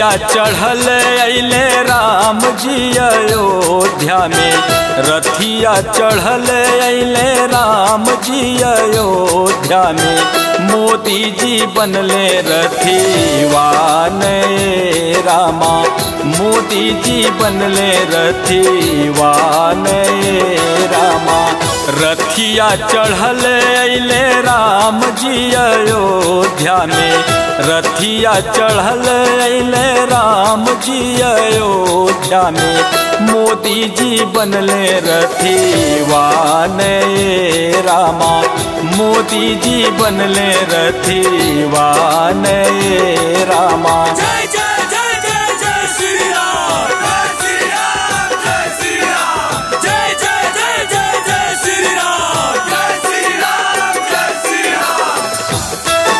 रथिया चढ़ल अले राम जी अयोध्या में रथिया चढ़ल अले राम जी अयोध्या में मोदी जी बनले रथीवान रामा मोदी जी बनले रथीवान रामा रथिया चढ़ल अले राम जी अयोध्या में रथिया चढ़ल अले राम जी अयोध्या में मोदी जी बनले रथीवान रामा मोदी जी बनले रथीवान रामा जय जय जय जय जय श्री राम जय श्री राम जय श्री राम जय जय जय जय जय श्री राम जय श्री राम जय श्री राम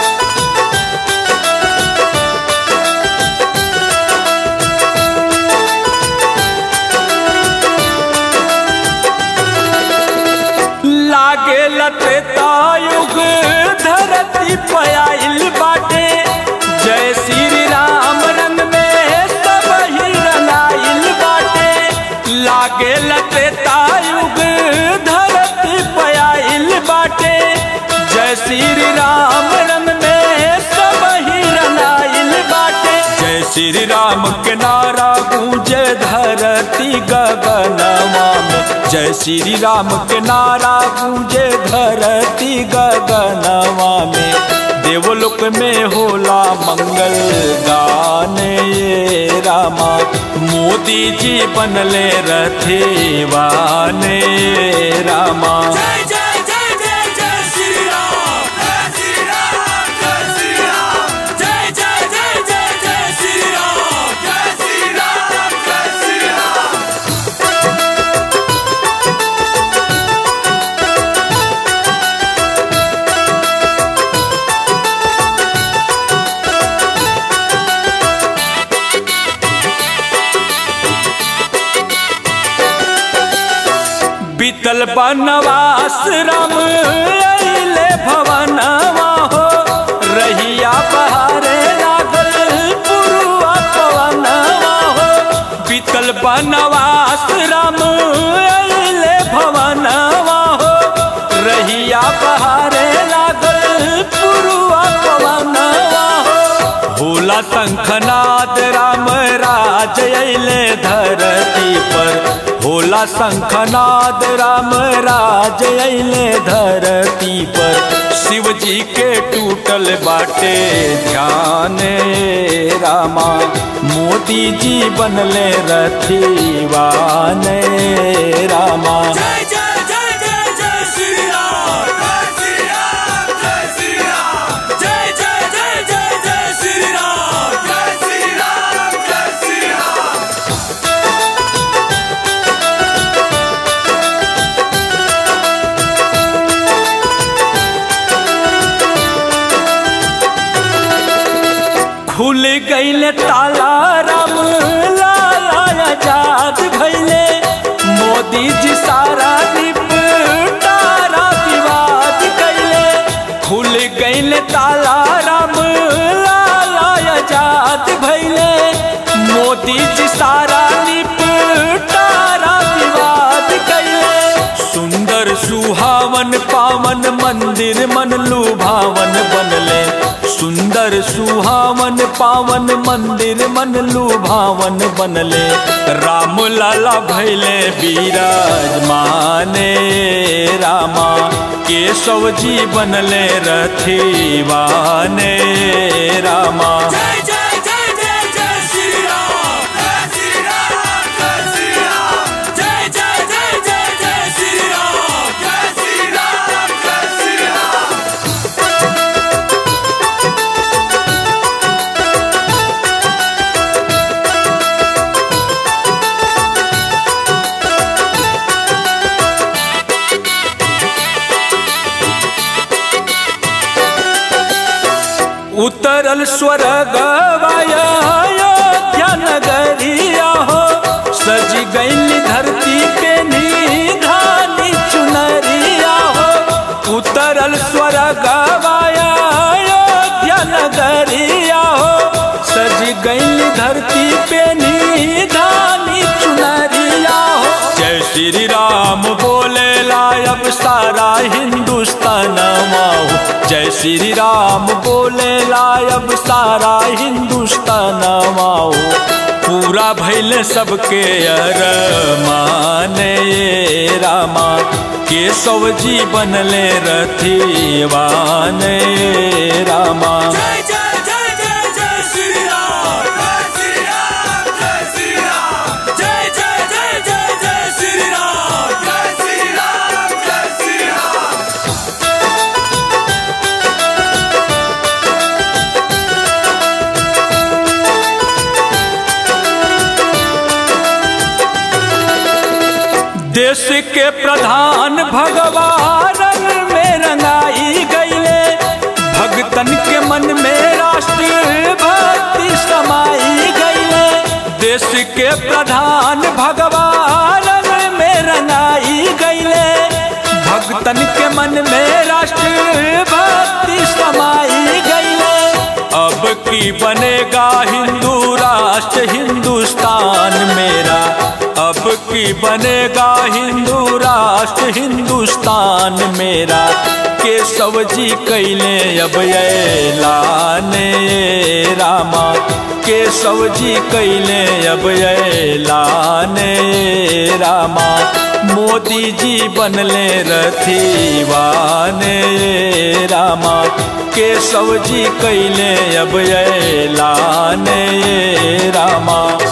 लागे लतेतायुग धरती पयाइल बाटे जय श्री राम रंग में सब ही रंगाइल बाटे लागे लतेतायुग धरती पयाइल बाटे जय श्री राम रंग में सब ही रंगाइल बाटे जय श्री राम के नारा गूंजे धरती गगनवा में जय श्री राम के नारा गूंजे धरती गगनवा में देवलोक में होला मंगल गान ये रामा मोदी जी बनले रथेवान रामा जय जय जय जय जय श्री राम जय श्री राम जय श्री राम जय जय जय जय जय श्री राम जय श्री राम जय श्री राम बीतल बनवास राम अइले भवनवा हो रहिया बहारे लागल पुरुआ पवनवा हो बीतल बनवास राम अइले भवनवा हो रहिया बहारे लागल पुरुआ पवनवा हो भोला शंखनाद राम राज अइले धरती पर भोला शंखनाद राम राज अइले धरती पर शिव जी के टूटल बाटे ध्यान रामा मोदी जी बनले रथीवान रामा जय जय जय जय जय श्री राम जय श्री राम जय श्री राम जय जय जय जय जय श्री राम जय श्री राम जय श्री राम खुल गईल ताला राम लाला आजाद भैले मोदी जी सारा निपटारा विवाद कैले खुल गईल ताला राम लाला आजाद भैले मोदी जी सारा निपटारा विवाद कैले सुंदर सुहावन पावन मंदिर मन लुभावन बनले सुंदर सुहावन पावन मंदिर मन लुभावन बनले राम लाला भैले विराजमाने रामा केशव जी बनले रथीवाने रामा जय जय जय जय जय श्री राम जय श्री राम जय श्री राम जय जय जय जय जय श्री राम जय श्री राम जय श्री राम उतरल स्वर्ग अयोध्या नगरिया हो सजी गई धरती पे निधानी चुनरिया हो उतरल स्वर्ग अयोध्या नगरिया हो सजी गई धरती धरती पे निधानी चुनरिया हो जय श्री राम बोले लायब सारा हिंदुस्तान हो जय श्री राम बोले लायब सारा हिंदुस्तान हो पूरा भैल सबके अरमान ये रामा केशव जी बनले रथिवान ये रामा जय जय जय जय जय श्री राम जय श्री राम जय श्री राम जय जय जय जय जय श्री राम जय श्री राम जय श्री राम देश के प्रधान भगवान में रंगाई गईले भगतन के मन में राष्ट्र भक्ति समाई गईले देश के प्रधान भगवान में रंगाई गईले भगतन के मन में राष्ट्र भक्ति समाई गईले अब की बनेगा हिंदू राष्ट्र हिंदुस्तान मेरा अब की बनेगा हिंदू राष्ट्र हिंदुस्तान मेरा केशव जी कैले अब ऐलान ये रामा केशव जी कैले अब ऐलान ये रामा मोदी जी बनले रथिवान ये रामा केशव जी कैले अब ऐलान ये रामा